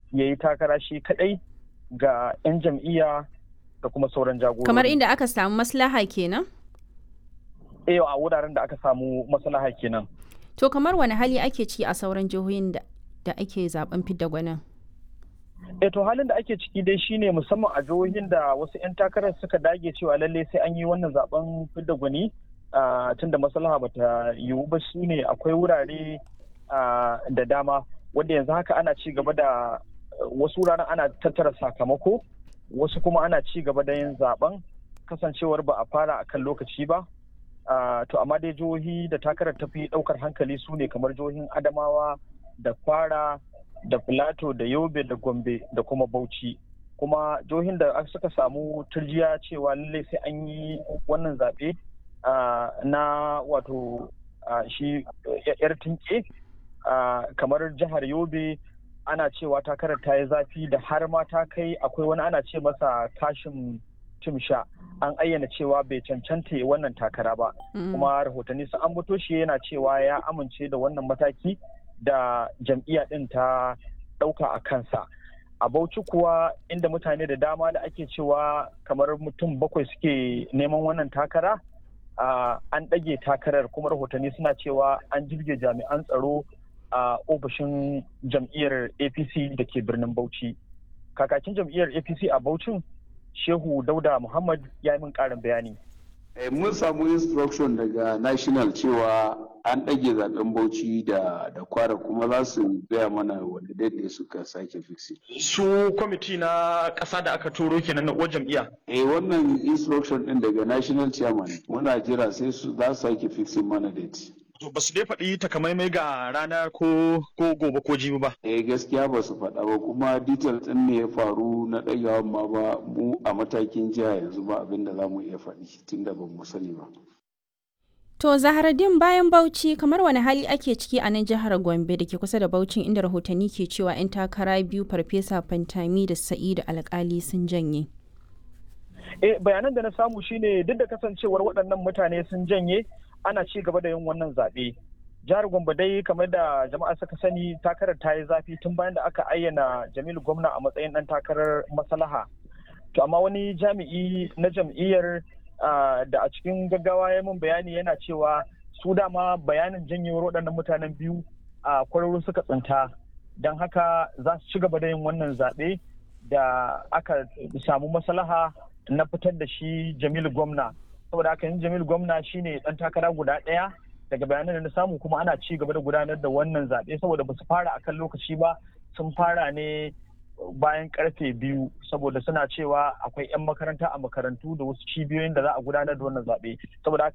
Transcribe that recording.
ya yi takara shi kadai ga 'yan jam'iyya da kuma sauran jagorori. Kamar inda aka samu maslaha kenan? Eh a wuraren da aka samu maslaha kenan. To kamar wani hali ake ci a sauran jihohin da, da ake zaben fidda gwanin? E to halin da ake ciki dai shine musamman a jihohin da wasu 'yan takarar suka dage cewa lalle sai an yi wannan zaben fidda gwani tun da maslaha bata yiwu ba su ne akwai wurare da dama wanda yanzu haka ana ci gaba da wasu wuraren ana tattara sakamako wasu kuma ana ci gaba da yin zaben kasancewar ba a fara a kan lokaci ba to amma dai jihohi da takarar tafi daukar hankali su ne kamar jihohin adamawa da kwara da filato da yobe da gombe da kuma bauchi kuma jihohin da suka samu turjiya cewa lallai sai an yi wannan zaɓe na wato shi yar tinke kamar jihar yobe ana cewa takarar ta yi zafi da har ma ta kai akwai wani ana ce masa kashin timsha an ayyana cewa bai cancanta wannan takara ba kuma rahotanni sun ambato shi yana cewa ya amince da wannan mataki da jam'iyya ɗin ta ɗauka a kansa a bauchi kuwa inda mutane da dama da ake cewa kamar mutum bakwai suke neman wannan takara an ɗage takarar kuma rahotanni suna cewa an jirge jami'an tsaro a ofishin jam'iyyar apc da ke birnin bauchi kakakin jam'iyyar apc a bauchin shehu dauda muhammad ya yi min ƙarin bayani mun samu instruction daga national cewa an ɗage zaben bauchi da da kwara kuma za su gaya mana wanda daidai suka sake fixi. su kwamiti na ƙasa da aka turo kenan na uwar jam'iyya eh wannan instruction ɗin daga national chairman muna jira sai su za su sake fixing mana date to ba su dai faɗi takamaimai ga rana ko ko gobe ko jibi ba eh gaskiya ba su faɗa ba kuma details ɗin ne ya faru na ɗagawan ma ba mu a matakin jiha yanzu ba abin da za mu iya faɗi tunda ba mu sani ba To Zaharaddin bayan Bauchi kamar wani hali ake ciki a nan jihar Gombe da ke kusa da Bauchin inda rahotanni ke cewa 'yan takara biyu Farfesa Fantami da Sa'idu Alkali sun janye. Eh bayanan da na samu shine duk da kasancewar waɗannan mutane sun janye ana ci gaba da yin wannan zaɓe. Jihar Gombe dai kamar da jama'a suka sani takarar ta yi zafi tun bayan da aka ayyana Jamilu Gwamna a matsayin ɗan takarar maslaha. To amma wani jami'i na jam'iyyar Uh, da a cikin gaggawa ya min bayani yana cewa su dama bayanin janyewar waɗannan mutanen biyu a uh, kwararru suka tsinta don haka za su ci gaba da yin wannan zaɓe da aka samu maslaha na fitar da shi jamilu gwamna saboda haka yin jamilu gwamna shine ɗan takara guda ɗaya daga bayanan da na samu kuma ana ci gaba da gudanar da wannan zaɓe saboda ba su fara akan lokaci ba sun fara ne bayan karfe biyu saboda suna cewa akwai 'yan makaranta a makarantu da wasu cibiyoyin da za a gudanar da wannan zaɓe saboda